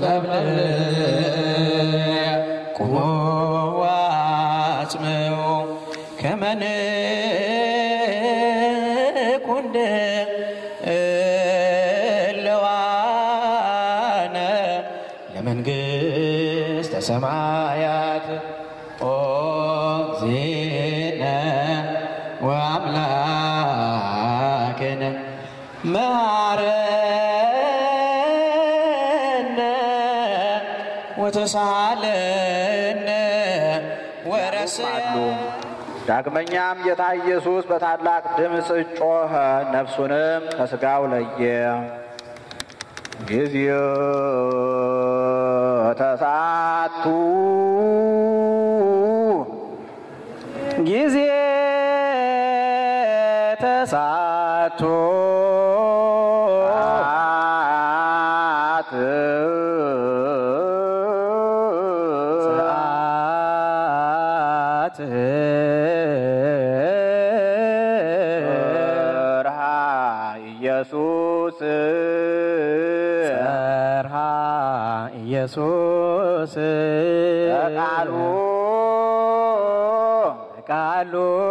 መብል ቁሞ ዋጽምዑ ከመንኩንድ እለዋነ ለመንግሥተ ሰማያት ኦ ዜነ ወአምላክነ መሐረነ ወተሳለነ ወረስያ ዳግመኛም ጌታ ኢየሱስ በታላቅ ድምፅ ጮኸ፣ ነፍሱንም ከሥጋው ለየ። ጊዜው ተሳቱ ጊዜ ተሳቱ ሰዓት ሰዓት ሰርሃ ኢየሱስ ሰርሃ ኢየሱስ ቃሉ ቃሉ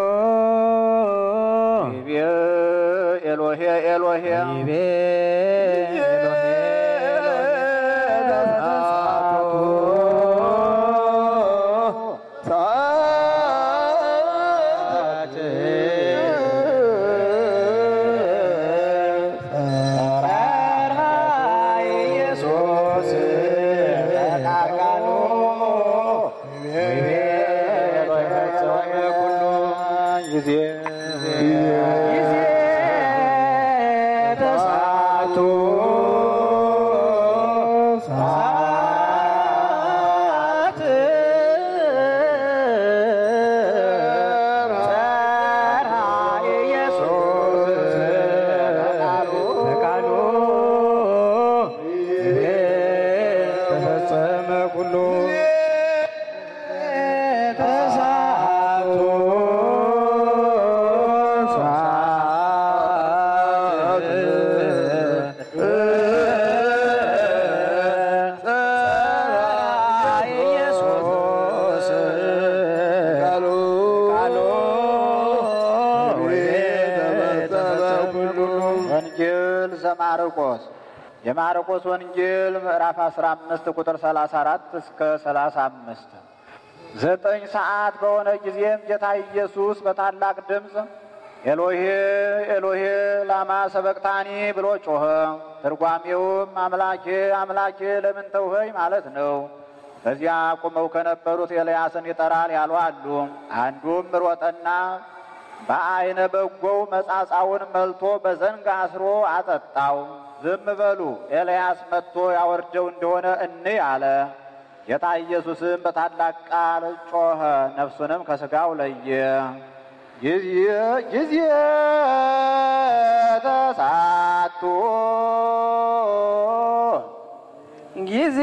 ይቤ ኤሎሄ ኤሎሄ ይቤ ኤሎሄ ተፈጸመ ኩሉ ተሳቱ ወንጌል ዘማርቆስ የማርቆስ ወንጌል ምዕራፍ 15 ቁጥር 34 እስከ 35 ዘጠኝ ሰዓት በሆነ ጊዜም ጌታ ኢየሱስ በታላቅ ድምፅ ኤሎሄ ኤሎሄ ላማ ሰበቅታኒ ብሎ ጮኸ። ትርጓሜውም አምላኬ አምላኬ ለምን ተውኸኝ ማለት ነው። በዚያ ቁመው ከነበሩት ኤልያስን ይጠራል ያሉ አሉ። አንዱም ሮጠና በአይነ በጎው መጻጻውን መልቶ በዘንግ አስሮ አጠጣው። ዝም በሉ ኤልያስ መጥቶ ያወርደው እንደሆነ እንይ አለ። ጌታ ኢየሱስም በታላቅ ቃል ጮኸ፣ ነፍሱንም ከሥጋው ለየ። ጊዜ ጊዜ ተሳቱ ጊዜ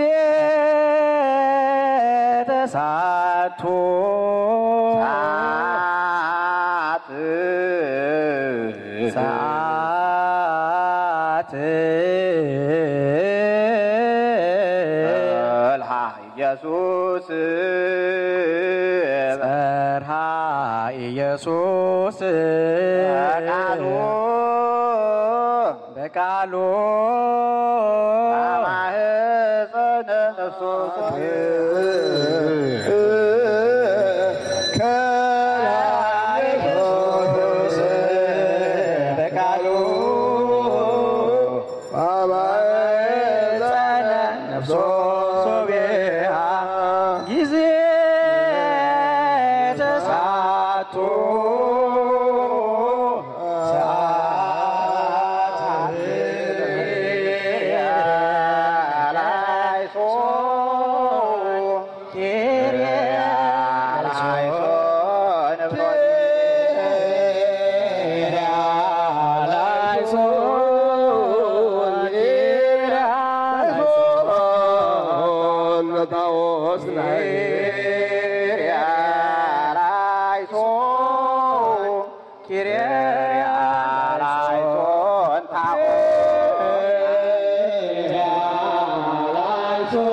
ተሳቱ ሰዓት ሰዓት በልሃ ኢየሱስ ጸርሃ ኢየሱስ በቃሉ በቃሉ ማህፀነ ነፍሶ በቃሉ ነፍሶ ሶቤሃ ጊዜ ተሳቱ ኪርያላይሶን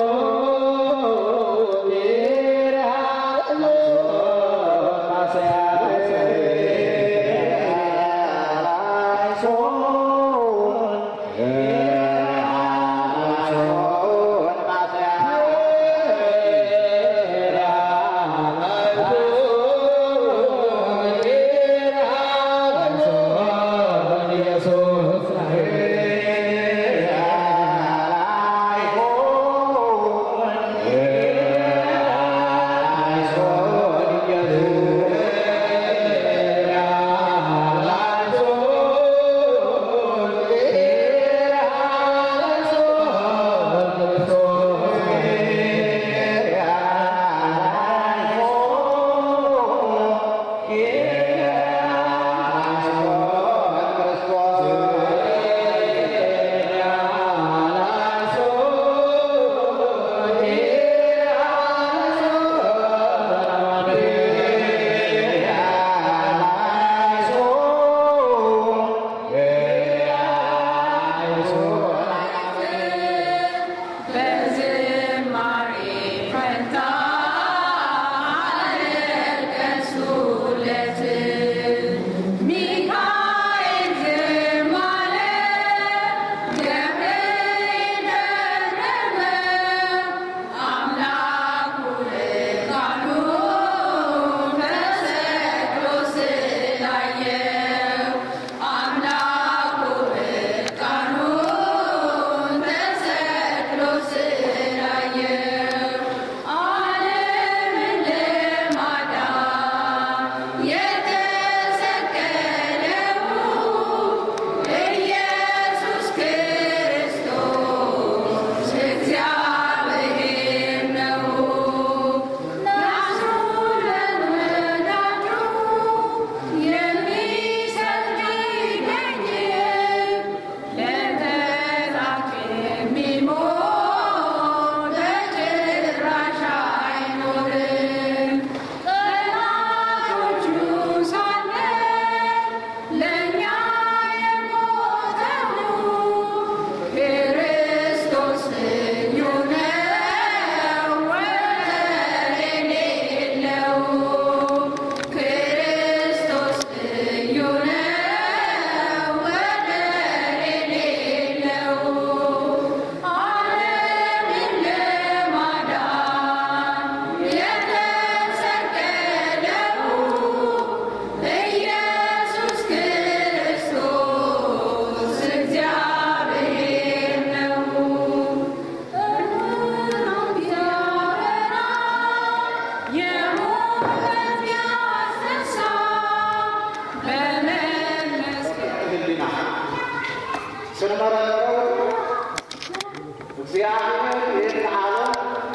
ይህን ዓለም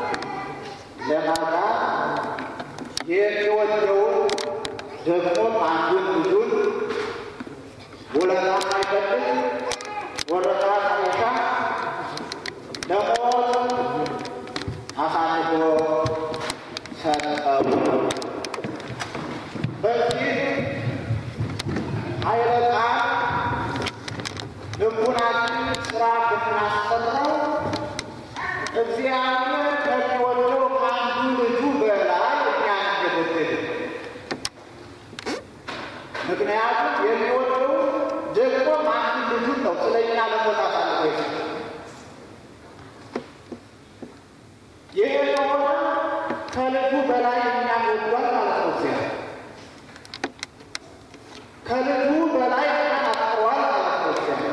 ለማዳን የሚወደውን ደግሞ አንዱን ልጁን ውለታ ሳይፈልግ ወረታ ሳይሻ ለሞት አሳልፎ ሰጠው። በዚህ ኃይለ ቃል ልቡናችን ስራ ብናሰራው እግዚአብሔር ከሚወደው ከአንዱ ልጁ በላይ እኛን እንደወደደ ምክንያቱም የሚወደው ደግሞ አንዱ ልጁን ነው ስለ እኛ ለሞት አሳልፎ የሰጠው። ይሄ የሆነ ከልጁ በላይ እኛን ወዷል ማለት ነው። እግዚአብሔር ከልጁ በላይ እኛን አፍቅሯል ማለት ነው። እግዚአብሔር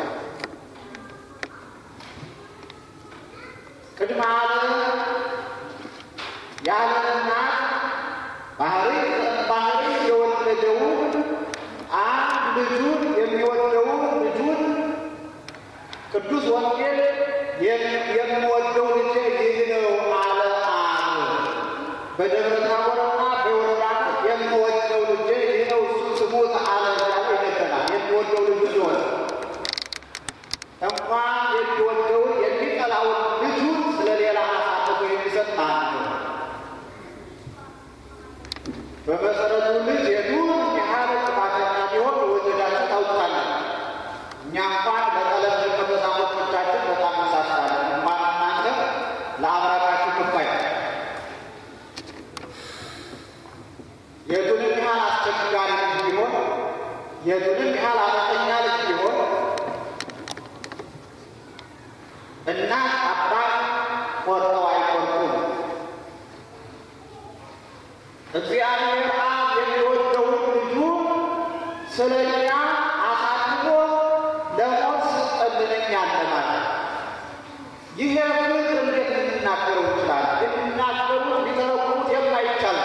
ቅድመ ዓለም ያለ እናት ባህሪ ባህሪ የወለደውን አንድ ልጁን የሚወደውን ልጁን ቅዱስ ወንጌል የምወደው ልጄ ይህ ነው አለ አብ። በደብረ ታቦርና በዮርዳኖስ የምወደው ልጄ ይህ ነው እሱ ስሙት አለ እያለ ይነገራል። የሚወደው ልጁ ሲሆን እንኳን የሚወደውን የሚጠላውን ልጁን ስለ ሌላ አሳልፎ የሚሰጥ ማን ነው? በመሰረቱ ልጅ የቱን ያህል ጥፋተኛ ቢሆን የወደዳችሁ ታውቃላችሁ። እኛ እንኳን ለቀለም ከመዛሙርቶቻችን በጣም እንሳሳለን። እንኳን እናንተ ለአብራካችሁ ክፋይ የቱንም ያህል አስቸጋሪ ልጅ ቢሆን የቱንም ያህል አመፀኛ ልጅ ቢሆን እናት አባት ቆርጠው አይቆርጡም። እግዚአብሔር አብ የሚወደውን ልጁ ስለ እኛ አሳልፎ ለሞት ሰጠልንኛል ማለት ይሄ ፍቅር እንዴት ልንናገረው እንችላለን? ልንናገሩት ሊተረጉሙት የማይቻል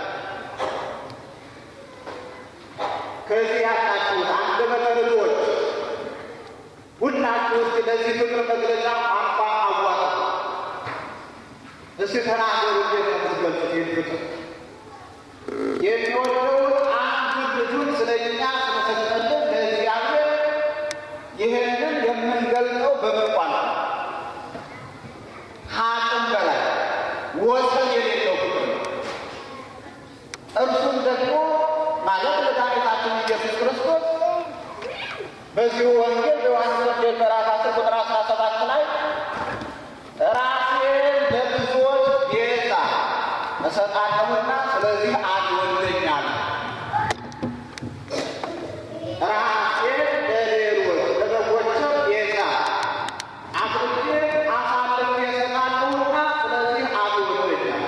ከዚህ ያላችሁት አንደበተ ርቱዓን ሁላችሁ እስኪ ለዚህ ፍቅር መግለጫ ቋንቋ አዋጡ። እስኪ ተናገሩ። እንዴት ነው የምትገልጹት ይህን ፍቅር? የሚወደውን አንዱን ልጁን ስለ እኛ ስለሰጠልን ለእግዚአብሔር ይህንን የምንገልጠው በመቋል ከአቅም በላይ ወሰን የሌለው ፍቅር ነው። እርሱም ደግሞ ማለት መድኃኒታችን ኢየሱስ ክርስቶስ በዚሁ ወንጌል በዮሐንስ ወንጌል ምዕራፍ አስር ቁጥር አስራ ሰባት ላይ ራሴን ለብዙዎች ቤዛ እሰጣለሁና ስለዚህ አትወደኛል። ራሴን ለሌሎች ለበጎች ቤዛ አድርጌ አሳልፌ እሰጣለሁና ስለዚህ አትወደኛል።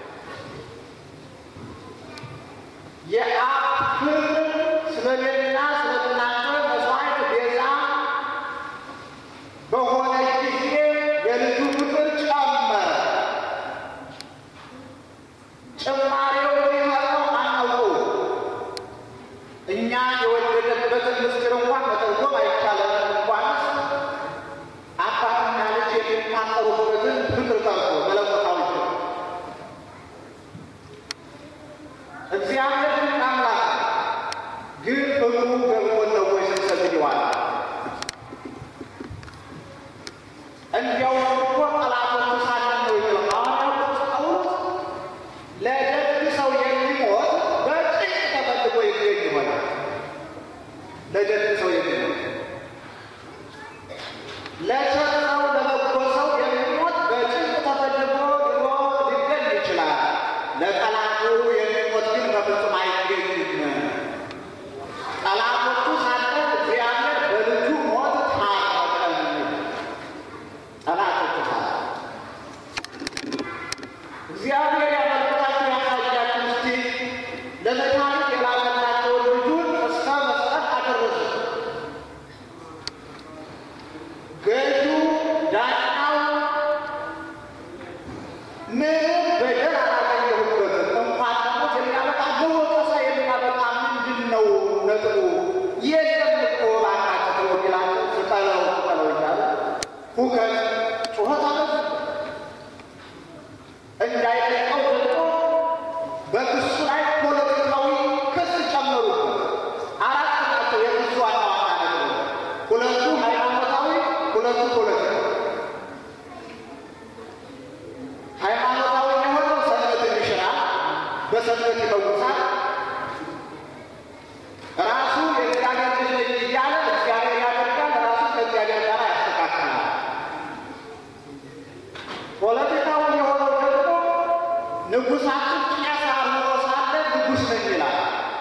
የአብ ፍቅር ስለሌላ ስለናንተ መስዋዕት ቤዛ በሆነ ጊዜ የልጁ ፍቅር ጨመረ። ጭማሬው የሆነው አናውቀው። እኛ የወደደበትን ምስጢር እንኳን መተርጎም አይቻለም። እንኳንስ አባትና ልጅ የሚፋቀሩበትን ፍቅር ቀርቶ መለኮታዊ ፍቅር እግዚአብሔር ግን አምላክ ነው። ግን ፍቅሩ ገብቶን ነው ወይ ስንሰግድ ይዋላል። እንዲያውም እኮ ጠላቶቹ ሳለን ነው የሚለው ሐዋርያው ቅዱስ ጳውሎስ ለደግ ሰው የሚሞት በጭንቅ ተፈልጎ ይገኝ ይሆናል። ለደግ ሰው የሚሞት ለቸር ሰው ለበጎ ሰው የሚሞት በጭንቅ ተፈልጎ ድሮ ሊገኝ ይችላል። ለጠላቱ የሚሞት ግን በፍጹም አይገኝም። ጠላቶቹ ሳለን እግዚአብሔር በልጁ ሞት ታረቀን። ጠላቶቹ ሳለን እግዚአብሔር ያመልጣችሁ ያሳያችሁ እስቲ ለመድኃኒት የላከላቸውን ልጁን እስከ መስጠት አደረሱ። ገዢው ዳኛው ምንም በደል አላገኘሁበትም። እንኳን ሞት የሚያበቃ ለወቀሳ የሚያበቃ ምንድን ነው ነጥቡ? የለም እኮ እባካችሁ ተው ቢላቸው ስጠለው ስጠለው እያለ ሁከት ጩኸት አበዙ። በሰንበት ይፈውሳል። ራሱ የእግዚአብሔር ልጅ ነኝ እያለ እግዚአብሔር ያደርጋል። ራሱ ከእግዚአብሔር ጋር ያስተካክላል። ፖለቲካው የሆነው ደግሞ ንጉሳችን ቄስ አምሮ ሳለ ንጉሥ ነኝ ይላል።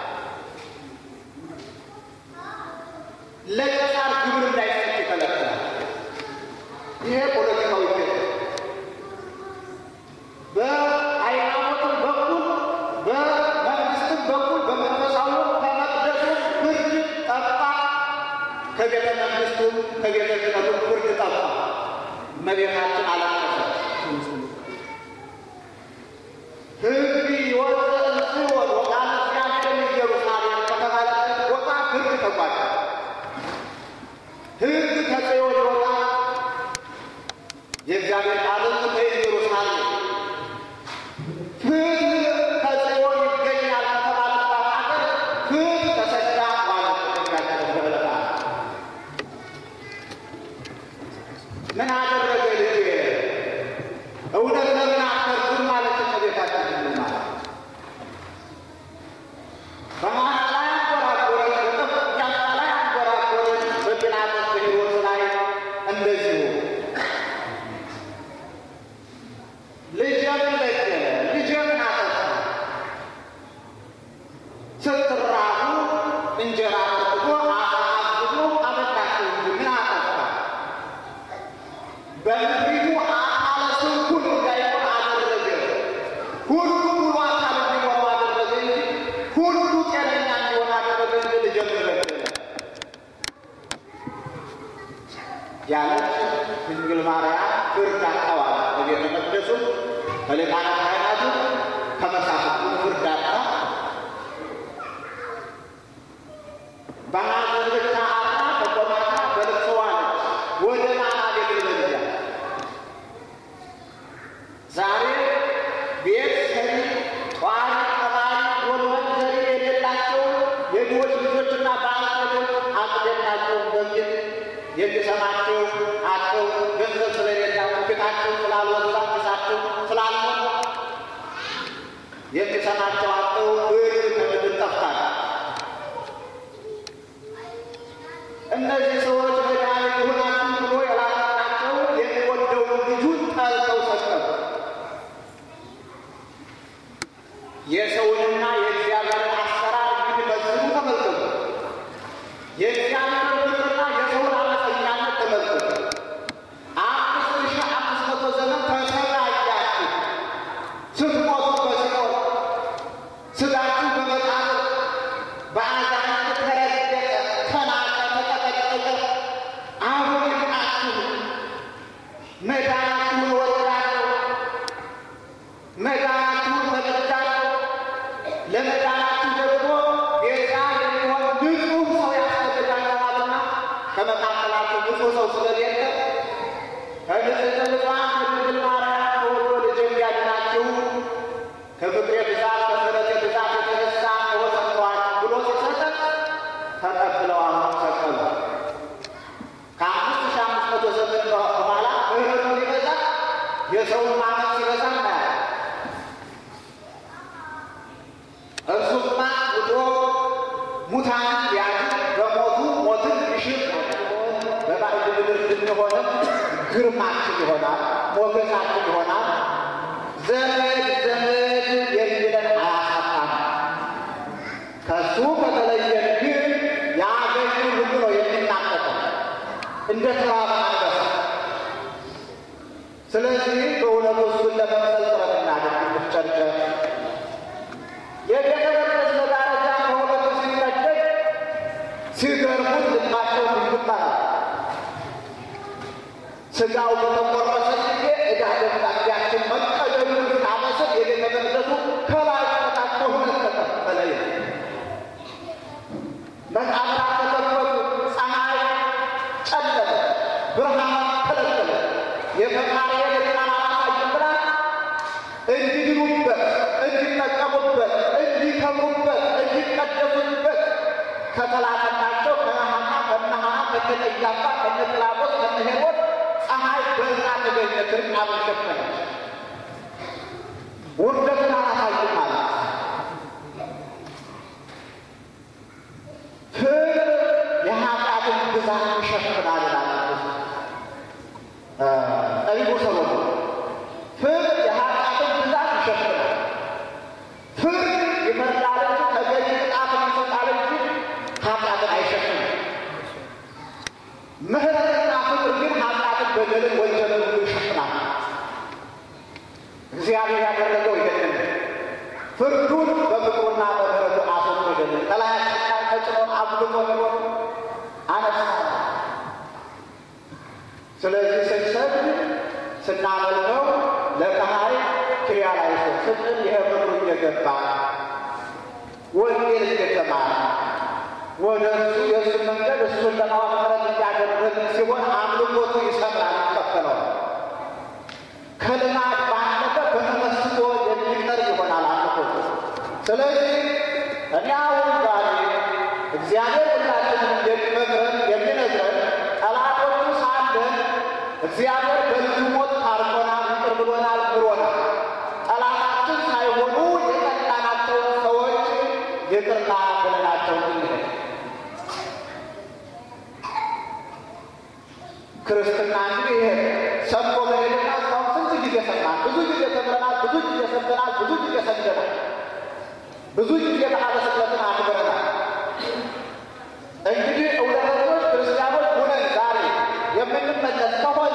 ለቄሳር ግብር እንዳይሰጥ ይከለክላል። ይሄ ፖለቲካዊ ኬት በሃይማኖትም በኩል በመንግስትም በኩል በመንፈሳዊ ከመቅደሱ ፍርድ ጠፋ፣ ከቤተ መንግስቱም ከቤተ ክህነቱም ፍርድ ጠፋ። እመቤታችን አላለቀሰች። ሕግ ይወፅእ እምጽዮን ወቃለ እግዚአብሔር ኢየሩሳሌም ከተባለበት ቦታ ሕግ ተጓዘ። ሕግ ከጽዮን ይወጣ የእግዚአብሔር ቃልም ከኢየሩሳሌም ፍትሕ ከጽዮን ይገኛል ከተባለባት ሀገር ፍትሕ ተሰዳ ማለት ተደጋገ ምን አደረገ ልጄ? እውነት ለምን አትፈርዱም ማለት እመቤታችን ማለት በመሀል ላይ አንጎራጎረች፣ በጠፍጫ ላይ አንጎራጎረች። በጲላጦስ በሄሮድስ ላይ እንደዚሁ ልጄን በደለ፣ ልጄን አጠፋ። ስትራቡ እንጀራ አጥቶ አሳ አብዝቶ አበላቸው እንጂ ምን አጠፋ? በምድሪቱ አካለ ስንኩል እንዳይሆን አደረገ። ሁሉ ሙሉ አካል እንዲሆኑ አደረገ እንጂ ሁሉ ጤነኛ እንዲሆን አደረገ እንጂ ልጄን በደለ ያለች ድንግል ማርያም ፍርድ አጣዋል። በቤተ መቅደሱ ከሊቃነ ካህናቱ ከመሳፍንቱ ፍርድ አጣ። በሐዘን ብቻ አጣ። በቆማታ በልቅሶ ዋለች። ወደ ማና ቤት ልበልያ ዛሬ ቤት ሰሪ ጧሪ ቀባሪ ጎልበን ዘሪ የሌላቸው የድሆች ልጆችና ባለቤቶች አቅደናቸውን በሚል የሚሰማቸው አጥተው ገንዘብ ስለሌላቸው ፊታቸው ስላልወዛ ፊታቸው ስላልሞላ የሚሰማቸው አጥተው እህል ከምድር ጠፍታል። እነዚህ ሰዎች መድኃኒት ይሁናችሁ ብሎ የላከላቸው የሚወደውን ልጁን ጠልተው ሰቀሉ። የሰውንና የእግዚአብሔርን አሰራር እንግዲህ በዝኑ ተመልከቱ። የእግዚአብሔርን ፍቅርና የሰውን አመፀኛነት ተመልከቱ። አምስት ሺህ አምስት መቶ ዘመን ተሰቃያችሁ ስትሞቱ በሲኦል ስጋችሁ በመቃብር በአዛኝነት ተረገጠ፣ ተናቀ፣ ተቀጠቀጠ። አሁን ይብቃችሁ፣ መዳናችሁን እወዳለሁ፣ መዳናችሁን ፈቅጃለሁ። ለመዳናችሁ ደግሞ ቤዛ የሚሆን ንጹሕ ሰው ያስፈልጋችኋልና ከመካከላችሁ ንጹሕ ሰው ስለሌለ ከንጽሕተ ንጹሐን ከድንግል ማርያም ተወልዶ ልጅ እንዲያድናችሁ ከፍቅሬ ብዛት ከምሕረቴ ብዛት የተነሳ እወሰንተዋል ብሎ ሲሰጠን ተቀብለው አሁን ሰቀሉ። ከአምስት ሺህ አምስት መቶ ዘመን በኋላ ምሕረቱ ሊበዛ የሰውን ማመን ሲበዛ እናያለን። እርሱማ ውጦ ሙታንን ሊያድን በሞቱ ሞትን ሊሽር በባዕድ ምድር ብንሆንም ግርማችን ይሆናል፣ ሞገሳችን ይሆናል። ዘመድ ዘመድ የሚለን አያሳጣም። ከሱ ከተለየን ግን ያገኙ ሁሉ ነው የሚናጠቀው እንደ ተራበ አንበሳ። ስለዚህ በእውነቱ እሱን ለመምሰል ጥረት እናድርግ፣ እንፍጨርጨር። የቤተ መቅደስ መጋረጃ ከሁለቱ ሲቀደድ ሲገርሙት ልባቸው ድንግጣ ስጋው በተቆረሰ ጊዜ ዕዳ ደብዳቤያችን መቀደሉን ስናመስል የቤተ መቅደሱ ከላይ ከታች በሁለት ተከፈለ። መቃብራት ተከፈቱ፣ ፀሐይ ጨለመ፣ ብርሃን ከለከለ። የፈጣሪ የልቃን አላሳይም ብላ እንዲድኑበት፣ እንዲጠቀሙበት፣ እንዲከብሩበት፣ እንዲቀደሱበት ከተላከላቸው ከነሐና ከነሐና ከነቀያፋ ከነጲላጦስ ከነሄሮድ ፀሐይ በዛ ተገኘ። እርቃኑን ሸፈነች። ውርደትን አላሳይም ማለት ይሸፍናል። ፍርድ ይፈርዳል እንጂ ተገቢ ቅጣትን ይሰጣል እንጂ ኃጢአትን አይሸፍንም። ምሕረትና ፍቅር ግን ኃጢአትን፣ በደልን፣ ወንጀልን ሁሉ ይሸፍናል። እግዚአብሔር ያደረገው ይሄንን ፍርዱን በፍቅሩና በምሕረቱ አስወገደልን። ከላያችን ላይ ተጭኖን አብልጦ ኖሮን አነሳ። ስለዚህ ስንሰግድ ስናመልከው ለፀሐይ ክሪያ ላይ ስንል ይሄ ፍቅሩ እየገባ ወንጌል እየተማረ ወደ እሱ የእሱ መንገድ እሱን ለማወቅ ጥረት እያደረግን ሲሆን አምልኮቱ ይሰምራል፣ ይቀበለዋል። ከልማድ ባለፈ በተመስጦ የሚቀር ይሆናል አምልኮቱ። ስለዚህ እኔ አሁን ዛሬ እግዚአብሔር ሁላችንም የሚመክረን የሚነግረን ጠላቶቹ ሳለን እግዚአብሔር በልጁ ሞት ታርቆናል፣ ይቅር ብሎናል፣ ምሮናል። ጠላታችን ሳይሆኑ የጠላናቸውን ሰዎች ይቅርታ ብለናቸው እንሄድ። ክርስትና እንግዲህ ይሄ ሰብኮ መሄድና እስካሁን ስንት ጊዜ ሰማን፣ ብዙ ጊዜ ተምረናል፣ ብዙ ጊዜ ሰምተናል፣ ብዙ ጊዜ ሰግደናል፣ ብዙ ጊዜ በዓለ ስቅለትን አክብረናል። እንግዲህ እውነተኞች ክርስቲያኖች ሁነን ዛሬ የምንመለስ ከሆነ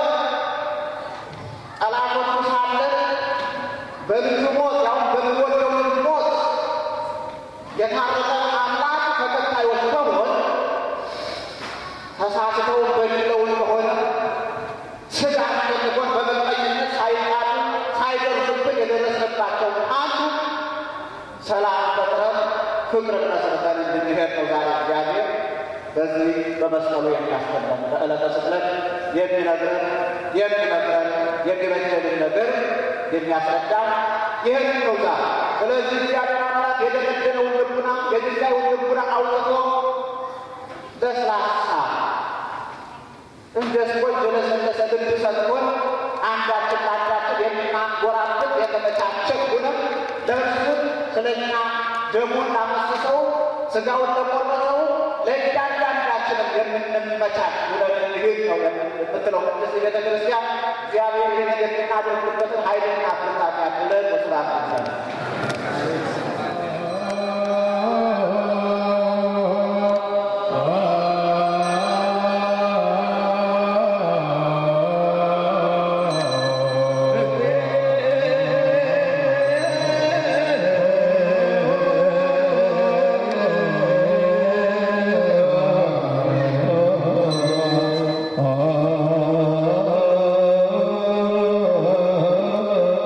ጠላቶቹ ሳለን በልጁ ሞት ያሁን በሚወደው ልጅ ሞት የታረቀን አምላክ ተከታዮች ከሆን ተሳስተው በድለውን ከሆነ ስጋ አሸንፎን በመቀኝነት ሳይጣሉ ሳይደርሱብን የደረስንባቸው አንዱ ሰላም ፈጥረን ፍቅር መስርተን እንድንሄድ ነው ዛሬ እግዚአብሔር በዚህ በመስቀሉ የሚያስተምረን በዕለተ ስቅለት የሚነግረን የሚመክረን የሚበጀልን ነገር የሚያስረዳን ይህንን ነው ዛሬ። ስለዚህ እግዚአብሔር አምላክ የደነደነውን ልቡና የድንጋዩን ልቡና አውጥቶ ለስላሳ እንደ ስፖንጅ የለሰለሰ ልብ ሰጥቶን አንዳችን ለአንዳችን የምናንጎራብት የተመቻቸ ሁነን ለእርሱን ስለኛ ደሙን ላፈሰሰው ስጋውን ለቆረሰው ለእያንዳንዳችንም የምንመቻች ሁነን እንሂድ ነው የምትለው ቅድስት ቤተ ክርስቲያን። እግዚአብሔር ይህን የምናደርግበትን ኃይልና ብርታት ያድለን። በስራት ይሰላል። Oh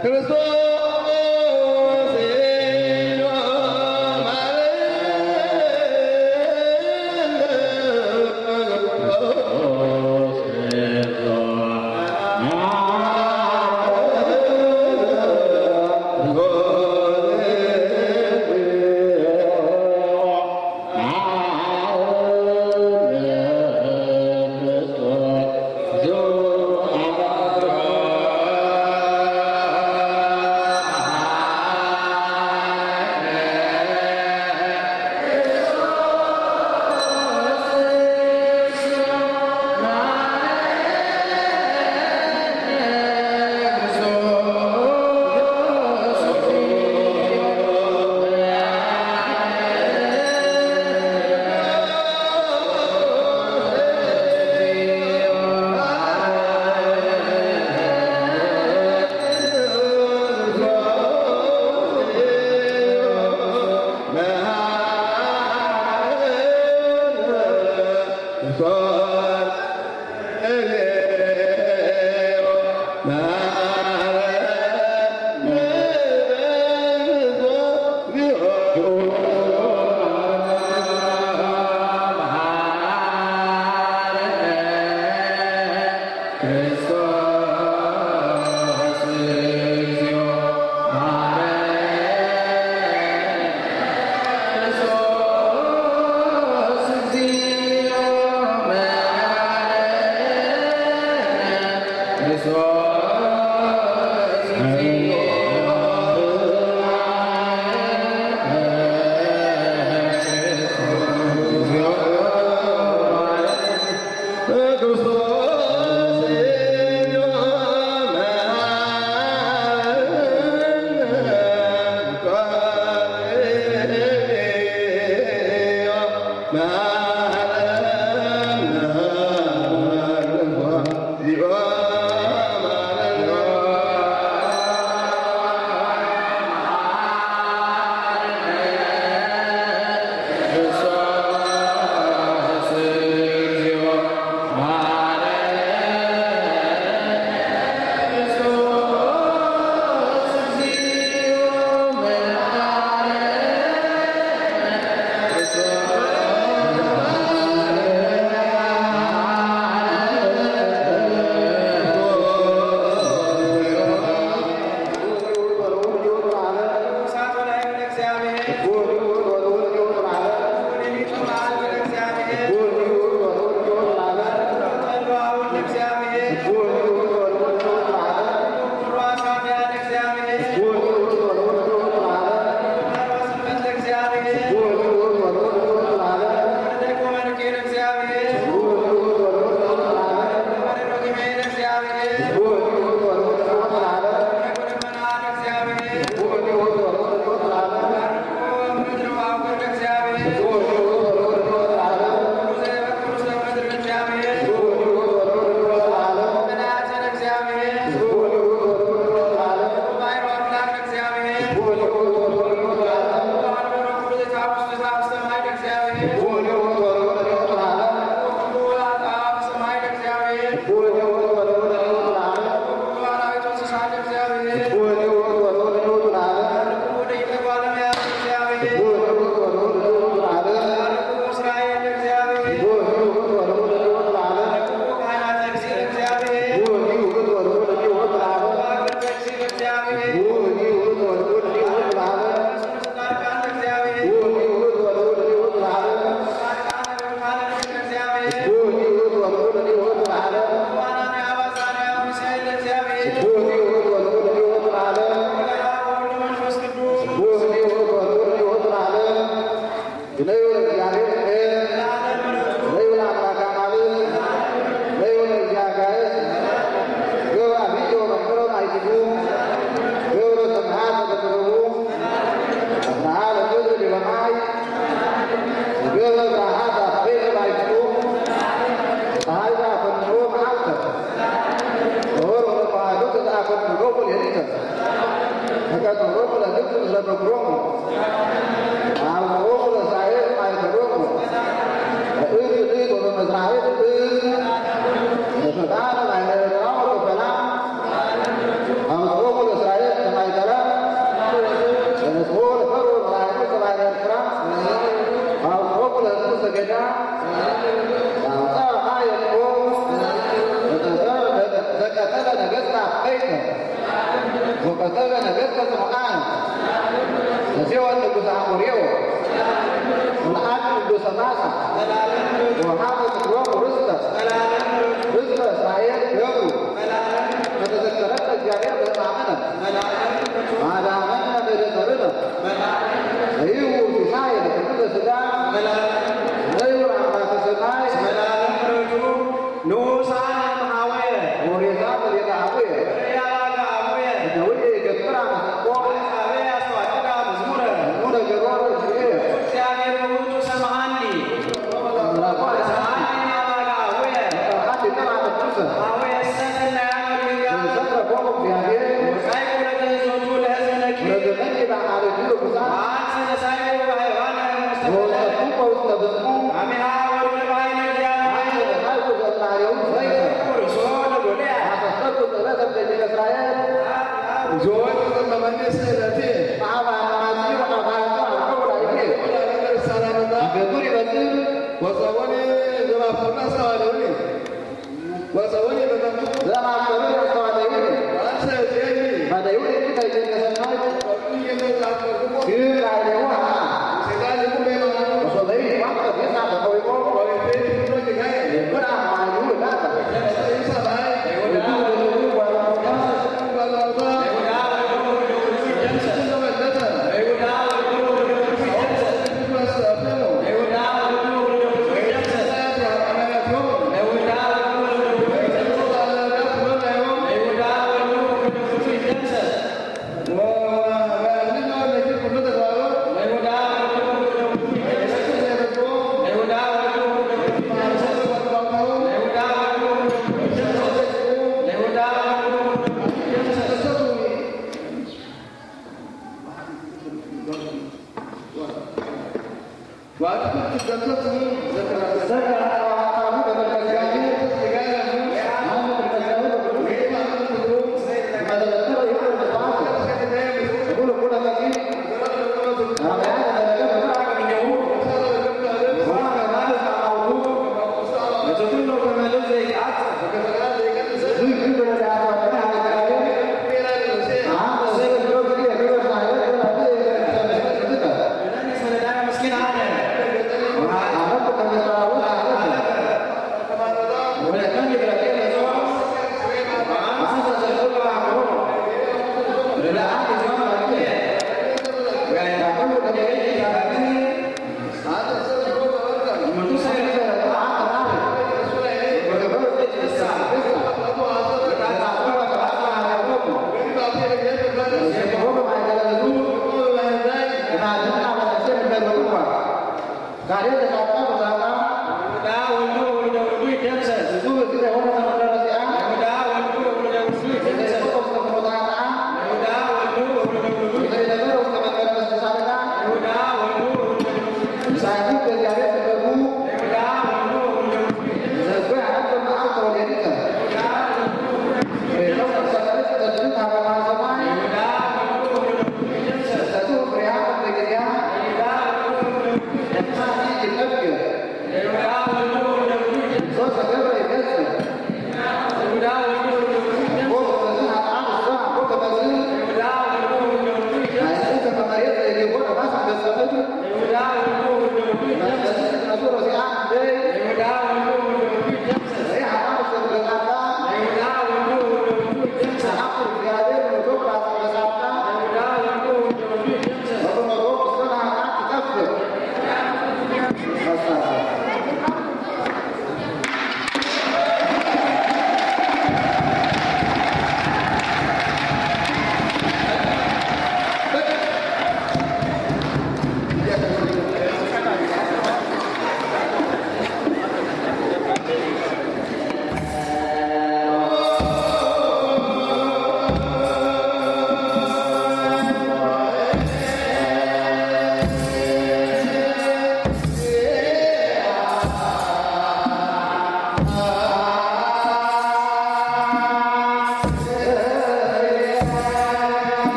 Israel ወቀጠለ ነገሥተ ጽኑዓን ነሴወን ንጉሠ አሞሬው ወለአብ ቅዱሰ ማሳ ወሃበ ምድሮሙ ርስተ ርስተ እስራኤል ገብሩ ከተዘከረነ እግዚአብሔር በሕማምነ ማዳመነ በደተርነ ይሁ ሲሳይ ለክልተ ሥጋ ነዩ አምላከ ሰማይ ወሬዛ በሌላ አቡየ ደውዬ ይገብራ መስቆ ሙረ ገሮር እግዚእ ምራቆ አንድ ቀን አመጡሰ ዘክረ ቆሙ እግዚአብሔር ወዘመኒ በአማልክቱ ርኩሳን ወወሰጡ በውስተ ብጽሙ አይነ ተሳልኩ ዘማሪው ሰይፈ አሰሰኩ ጸሎተ እምደቂቀ እስራኤል ማዕበ አማጺ ወአባቱ አልቀው ላዕሌ ይገዙር ይበጽሕ ዘማሰሩ ያስተዋለዩ ባደዩ ከይገሰናይ ግብር አይሌሁ አማ ወሶበይ ቋንቋ ጌታ ተቆይቆ ብራ ማዩ ላታ Thank you.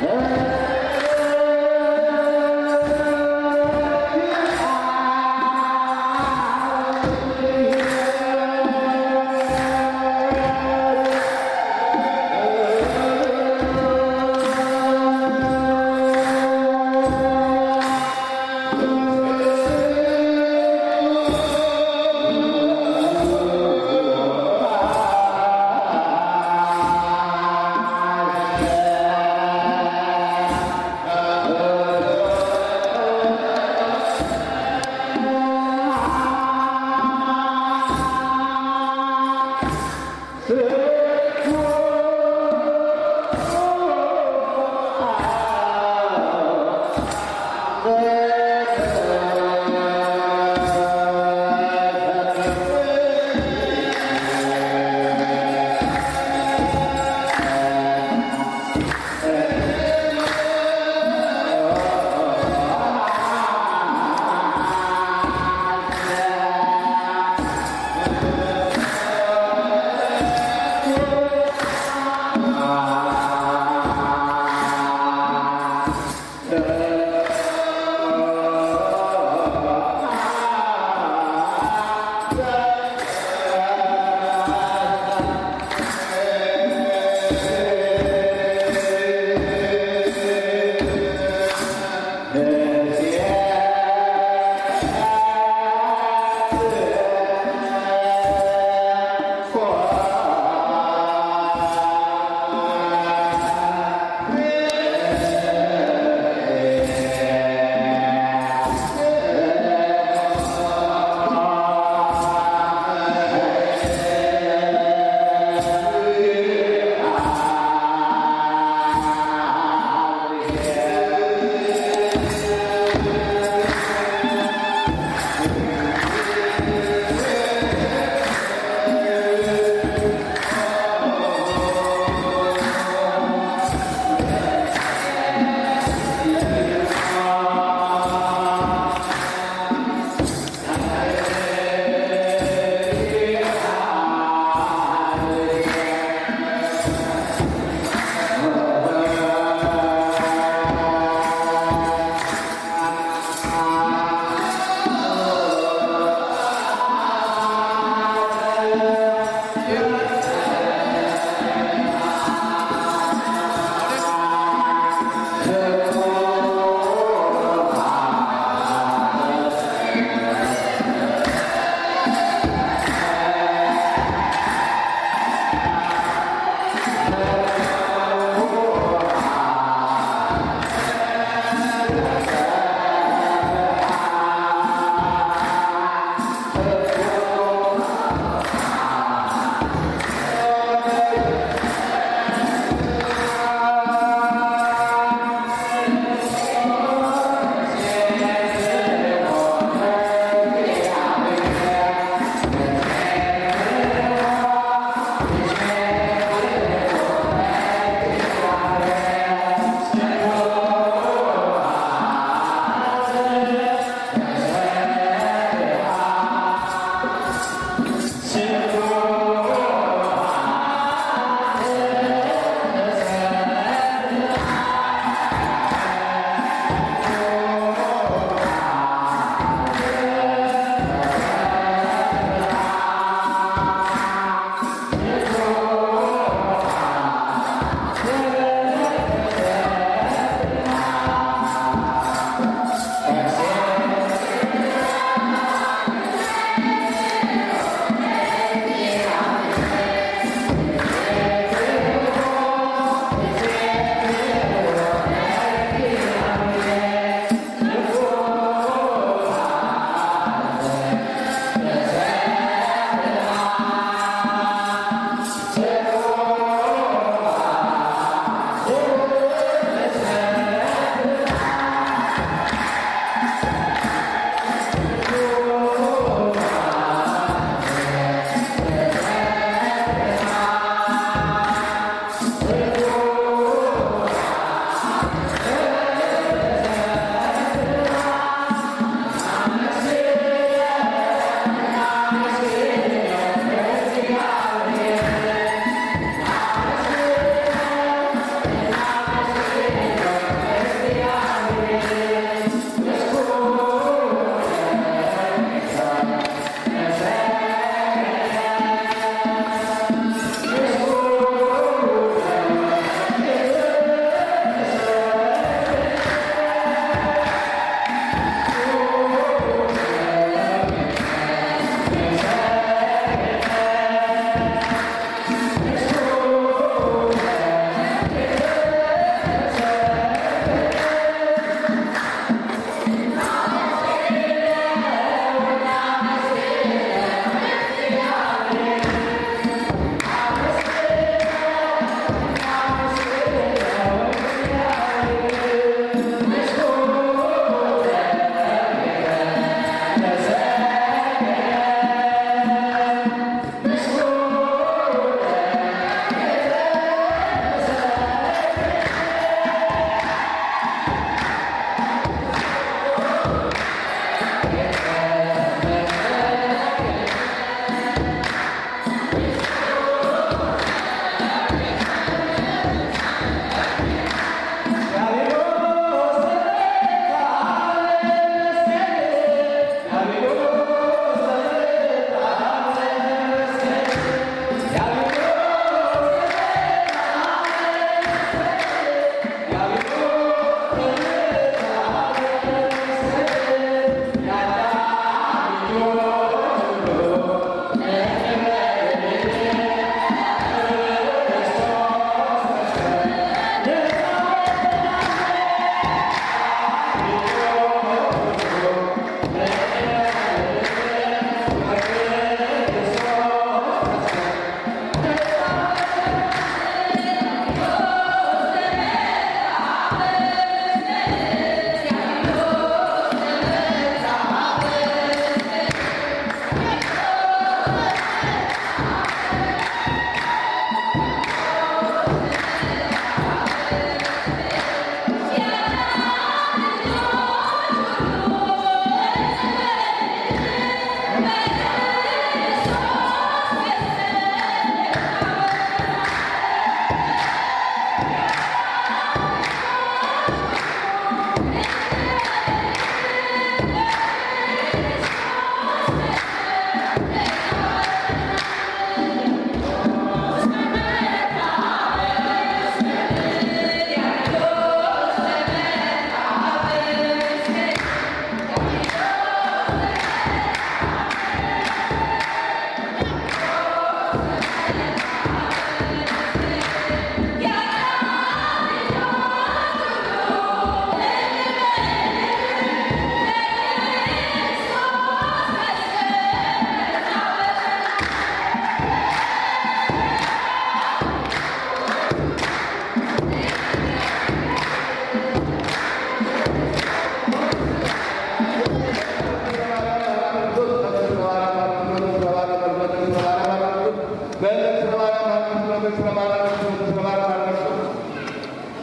አ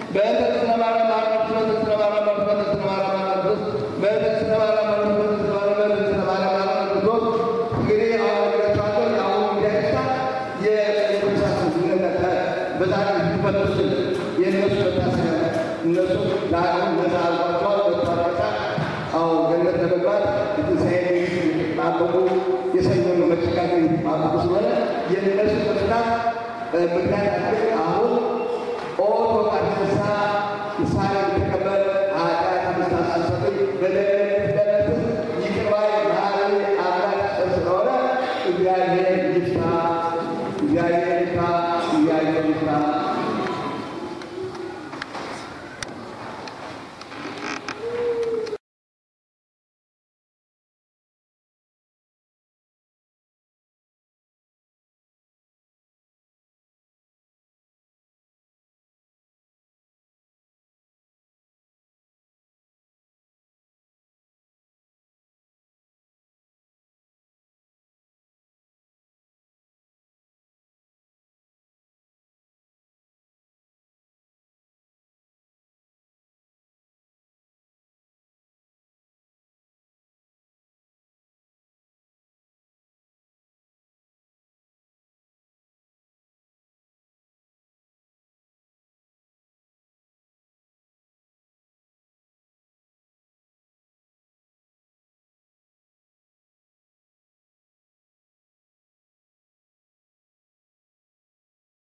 የሰኞን መጨቃቀኝ ማቁ ስለሆነ የነሱ ምክንያት ምክንያት